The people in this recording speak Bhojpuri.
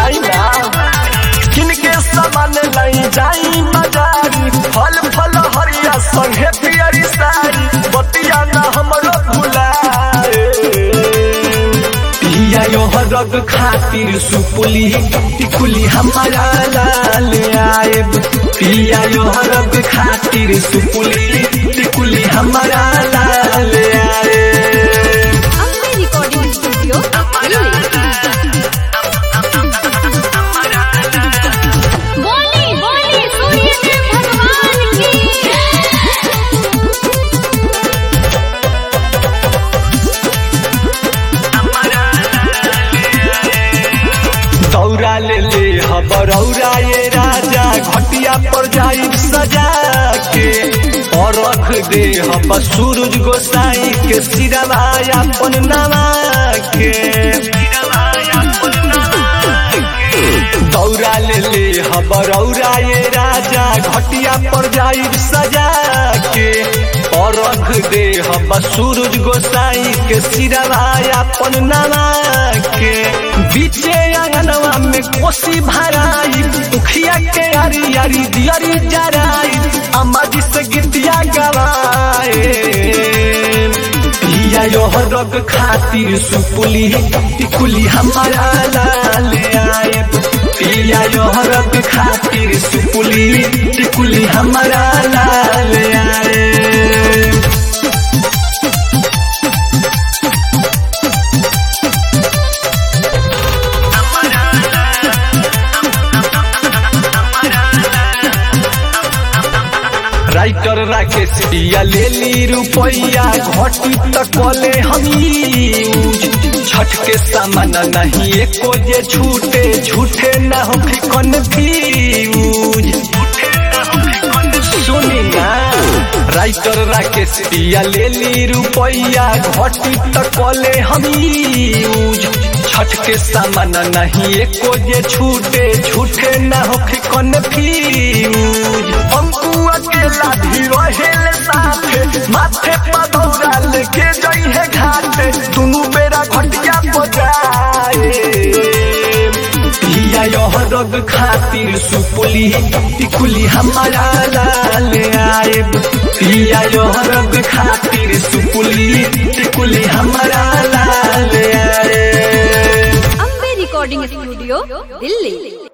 लाई ना किनके सामान लाई जाई बाजारी फल फल हरिया संगे पियरी सारी बतिया ना हमरो भुलाए पिया यो रग खातिर सुपुली टिकुली हमारा लाल आए पिया यो रग खातिर सुपुली टिकुली हमारा लाल आए अम्बे रिकॉर्डिंग स्टूडियो बोली बोली सूर्य देव भगवान की दौरा ले ले हबरौरा ये राजा घटिया पर जाई सजा के और रख दे हम सूरज गोसाई के सिरवा अपन नवा के दौरा ले ले हबरौरा ये राजा घटिया पर जाई सजा के और रख दे हम सूरज गोसाई के सिरवा अपन नवा के बीचे अंगनवा में कोसी भराई दुखिया के यारी यारी दियरी जराई अम्मा जी से गीतिया गवाए पिया यो रग खातिर सुपुली टिकुली हमारा लाल आए पिया यो रग खातिर सुपुली टिकुली हमारा लाल आए राइटर राकेश दिया ले ली रुपैया घटी तकले हमी छठ के सामान नहीं एको जे छूटे झूठे न हो कन्फ्यूज सुनी ना राइटर राकेश दिया ले ली रुपैया घटी तकले हमी छठ के सामान नहीं एको जे छूटे झूठे न हो कन्फ्यूज अंकु अकेला भी रहेले साथे माथे पर दौड़ा लेके जई है घाटे दुनु बेरा घटिया बजाए पिया यह रग खातिर सुपुली टिकुली हमारा लाल आए पिया यह रग खातिर सुपुली टिकुली हमारा लाल आए अम्बे रिकॉर्डिंग स्टूडियो दिल्ली